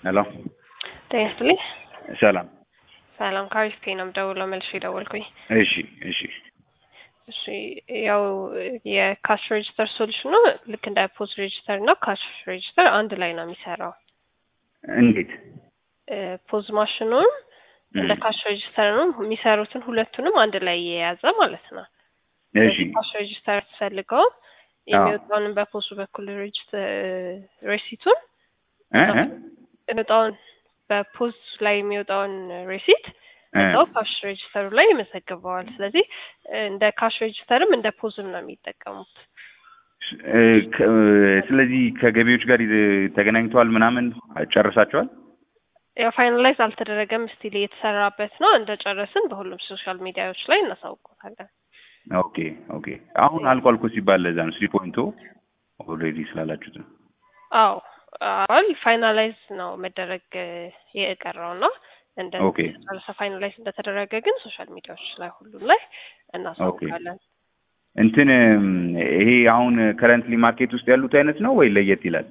ሄሎ ጤና ይስጥልኝ። ሰላም። ሰላም ከአሪፍ ፔ ነው የምደውለው። መልሼ ደወልኩኝ። እሺ እሺ እሺ ያው የካሽ ሬጅስተር ሶሉሽኑ ልክ እንደ ፖዝ ሬጅስተር እና ካሽ ሬጅስተር አንድ ላይ ነው የሚሰራው። እንዴት? ፖዝ ማሽኑን እንደ ካሽ ሬጅስተር ነው የሚሰሩትን ሁለቱንም አንድ ላይ የያዘ ማለት ነው። እሺ ካሽ ሬጅስተር ትፈልገው የሚወጣውን በፖሱ በኩል ሬሲቱን እ እ የሚወጣውን በፖዝ ላይ የሚወጣውን ሬሲት እዛው ካሽ ሬጅስተሩ ላይ ይመዘግበዋል። ስለዚህ እንደ ካሽ ሬጅስተርም እንደ ፖዝም ነው የሚጠቀሙት። እ ከ- ስለዚህ ከገቢዎች ጋር ይዘ- ተገናኝተዋል ምናምን ጨርሳቸዋል? ያው ፋይናላይዝ አልተደረገም፣ ስቲል እየተሰራበት ነው። እንደጨረስን በሁሉም ሶሻል ሚዲያዎች ላይ እናሳውቆታለን። ኦኬ ኦኬ። አሁን አልቋል እኮ ሲባል ለዛ ነው ስሪ ፖይንቱ ኦልሬዲ ስላላችሁት ነው። አዎ አል ፋይናላይዝ ነው መደረግ የቀረው እና እንደ ኦኬ። ጨረሰ ፋይናላይዝ እንደተደረገ ግን ሶሻል ሚዲያዎች ላይ ሁሉም ላይ እናሳውቃለን። እንትን እም፣ ይሄ አሁን ከረንትሊ ማርኬት ውስጥ ያሉት አይነት ነው ወይ ለየት ይላል?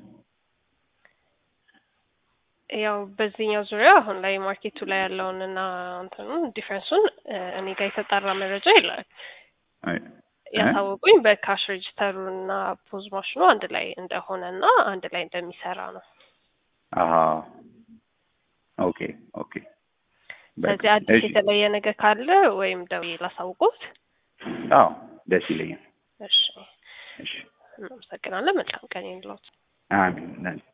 ያው በዚህኛው ዙሪያ አሁን ላይ ማርኬቱ ላይ ያለውን እና እንትኑን ዲፍረንሱን እኔ ጋር የተጣራ መረጃ የለም። አይ፣ ያሳወቁኝ በካሽ ሬጅስተሩ እና ፖዝ ማሽኑ አንድ ላይ እንደሆነ እና አንድ ላይ እንደሚሰራ ነው። አሀ ኦኬ ኦኬ። በቃ፣ ስለዚህ አዲስ እሺ። የተለየ ነገር ካለ ወይም ደውዬ ላሳውቁት። አዎ ደስ ይለኛል። እሺ፣ እሺ እናመሰግናለን። መልካም ቀን ይሁንልዎት። አሜን።